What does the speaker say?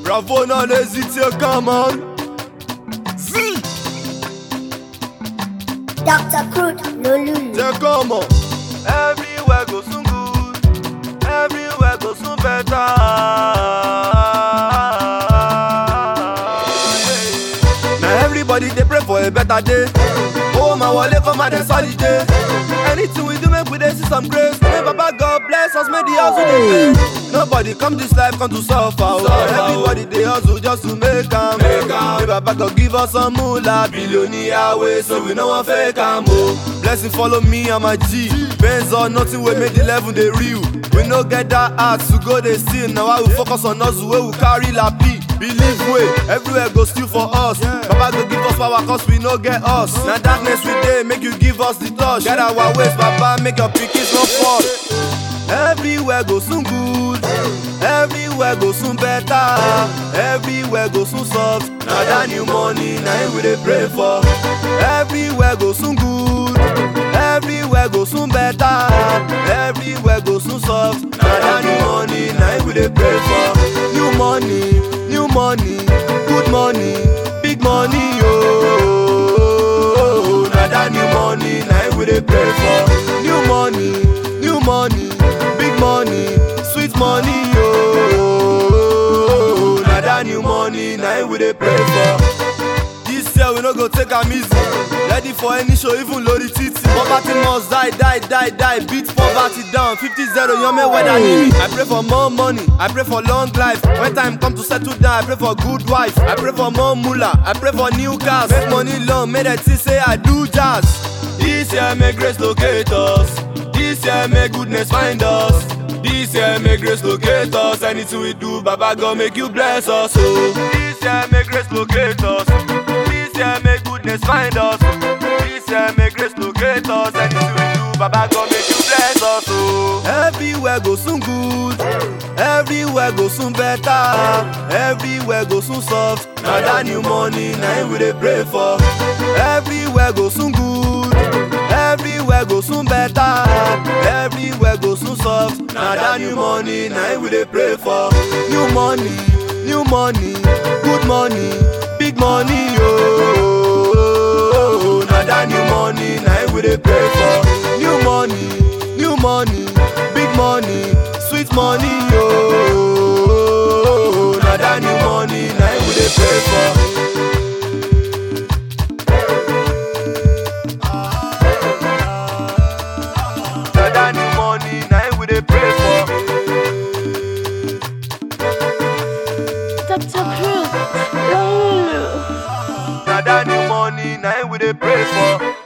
Bravo, non hésitez, come on. Z, Dr. Crude, no lulu. c'est comment? Everywhere go soon good. Everywhere go soon better. Now everybody they pray for a better day. Oh my wallet for my dance holiday. Anything we do, make we dey see some grace. May Baba God bless us, may the hustle dey pay. Nobody come this life come to suffer. Oh. Everybody they hustle just to make am. May Baba God give us some moolah, billionaire way, so we no one fake am. Oh. Blessing follow me and my G. Benz or nothing we make the level they real. We no get that heart to go they steal. Now I will focus on us where we carry la P. Believe way, everywhere go still for us. Baba go give us power cause we no get us. Now darkness we dey make you give us the touch. Get our ways, Baba, make your pickings no fall. Everywhere go soon good. Everywhere go soon better. Everywhere go soon soft. Now that new money, now him we dey pray for. Everywhere go soon good. Everywhere go soon better. Everywhere go soon soft. Now that new money, now him we dey pray for. New money, new money, good money, big money, oh. Now that new money, now him we dey pray for. New money, new money, big money, sweet money, oh. Now that new money, now him we dey pray for. This year we no go take am easy. Ready for any show, even lórí títì. Poverty must die, die, die, die. Beat poverty down. 50-0, yan me weather need me. I pray for more money. I pray for long life. When time come to settle down, I pray for good wife. I pray for more moolah. I pray for new cars. Make money long, make them see say I do jazz. This year make grace locate us. This year make goodness find us. This year make grace locate us. Anything we do, Baba God make you bless us. Oh. This year make grace locate us. This year make goodness find us. This year make grace locate us. Anything we do, Baba God make you bless us. Oh. Everywhere go soon good. Everywhere go soon better. Everywhere go soon soft. Now that new money, now him we dey pray for. Everywhere go soon good. Everywhere go soon better. Everywhere go soon soft. Now that new money, now him we dey pray for. New money, new money, good money, big money, oh. Now that new money, now him we dey pray for. New money, new money, big money, sweet money, oh. Now that new money, now him we dey pray for. Now that new money, now him we dey pray for. Dr. Crude, no lulu. Now that new money, now him we dey pray for.